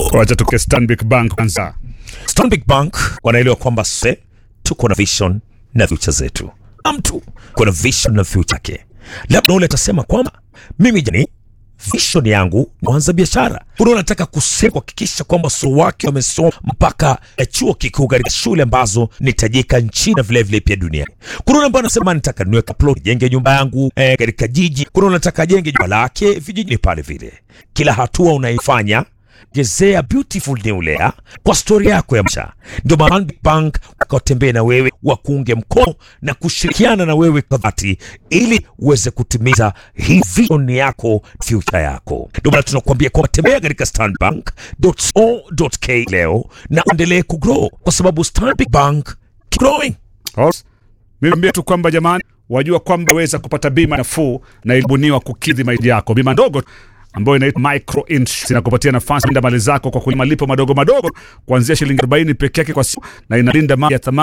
Wacha tuke Stanbic Bank kwanza. Stanbic Bank wanaelewa kwamba se tuko na vision na future zetu. Na mtu kuna vision na future yake. Labda ule atasema kwamba mimi jani vision yangu ni kuanza biashara. Kuna unataka kusema kuhakikisha kwamba watoto wake wamesoma mpaka eh, chuo kikuu katika shule ambazo ni tajika nchini na vile vile pia duniani. Kuna ambao anasema nataka niweke plot jenge nyumba yangu eh, katika jiji. Kuna unataka jenge jumba lake vijijini pale vile. Kila hatua unaifanya gezea beautiful new layer kwa stori yako ya maisha. Ndio maana Stanbic Bank wakatembea na wewe wakuunge mkono na kushirikiana na wewe kwa dhati ili uweze kutimiza hii vision yako, future yako. Ndio maana tunakuambia kwamba tembea katika stanbank.co.ke leo na uendelee kugrow kwa sababu Stanbic Bank keep growing. Alright. Mimi naambia tu kwamba jamani, wajua kwamba waweza kupata bima nafuu na ilibuniwa kukidhi mahitaji yako. Bima ndogo ambayo inaitwa micro insurance inakupatia nafasi kulinda mali zako kwa kulipa malipo madogo madogo kuanzia shilingi 40 peke yake kwa siku na inalinda mali ya thamani